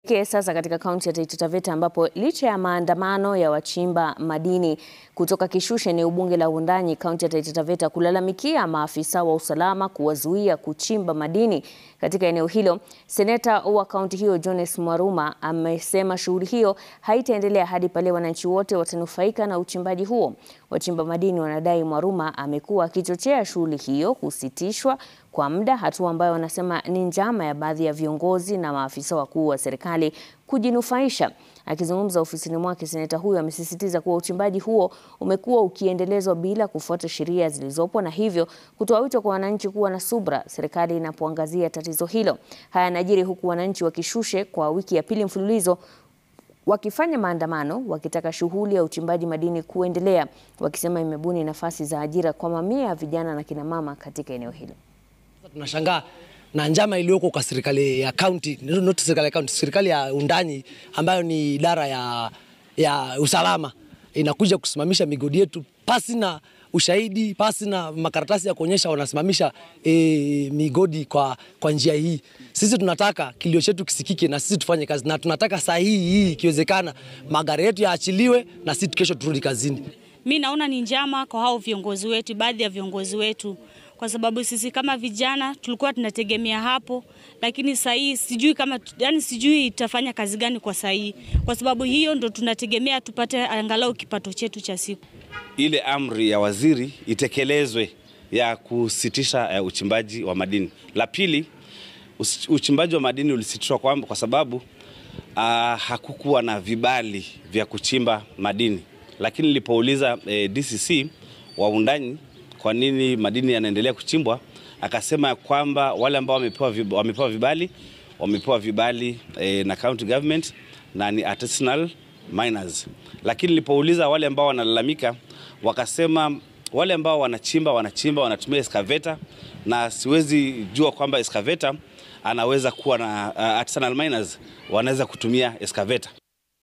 Tuelekee sasa katika kaunti ya Taita Taveta ambapo licha ya maandamano ya wachimba madini kutoka Kishushe, eneo bunge la Wundanyi, kaunti ya Taita Taveta kulalamikia maafisa wa usalama kuwazuia kuchimba madini katika eneo hilo, seneta wa kaunti hiyo Jones Mwaruma amesema shughuli hiyo haitaendelea hadi pale wananchi wote watanufaika na uchimbaji huo. Wachimba madini wanadai Mwaruma amekuwa akichochea shughuli hiyo kusitishwa kwa muda, hatua ambayo wanasema ni njama ya baadhi ya viongozi na maafisa wakuu wa serikali kujinufaisha. Akizungumza ofisini mwake, seneta huyo amesisitiza kuwa uchimbaji huo umekuwa ukiendelezwa bila kufuata sheria zilizopo na hivyo kutoa wito kwa wananchi kuwa na subra serikali inapoangazia tatizo hilo. Haya yanajiri huku wananchi wa Kishushe kwa wiki ya pili mfululizo wakifanya maandamano wakitaka shughuli ya uchimbaji madini kuendelea, wakisema imebuni nafasi za ajira kwa mamia ya vijana na kina mama katika eneo hilo. Tunashangaa na njama iliyoko kwa serikali ya kaunti, not serikali ya kaunti, serikali ya Wundanyi ambayo ni idara ya, ya usalama inakuja kusimamisha migodi yetu pasi na ushahidi, pasi na makaratasi ya kuonyesha wanasimamisha e, migodi kwa, kwa njia hii. Sisi tunataka kilio chetu kisikike na sisi tufanye kazi, na tunataka saa hii hii ikiwezekana magari yetu yaachiliwe na sisi kesho turudi kazini. Mi naona ni njama kwa hao viongozi wetu, baadhi ya viongozi wetu, kwa sababu sisi kama vijana tulikuwa tunategemea hapo, lakini saa hii sijui kama, yani sijui itafanya kazi gani kwa saa hii, kwa sababu hiyo ndo tunategemea tupate angalau kipato chetu cha siku. Ile amri ya waziri itekelezwe ya kusitisha uh, uchimbaji wa madini. La pili, uchimbaji wa madini ulisitishwa kwa, kwa sababu uh, hakukuwa na vibali vya kuchimba madini, lakini nilipouliza eh, DCC wa Wundanyi kwa nini madini yanaendelea kuchimbwa, akasema kwamba wale ambao wamepewa vibali, wamepewa vibali, wamepewa vibali eh, na county government na ni artisanal miners. Lakini nilipouliza wale ambao wanalalamika, wakasema wale ambao wanachimba wanachimba wanatumia excavator, na siwezi jua kwamba excavator anaweza kuwa na uh, artisanal miners wanaweza kutumia excavator.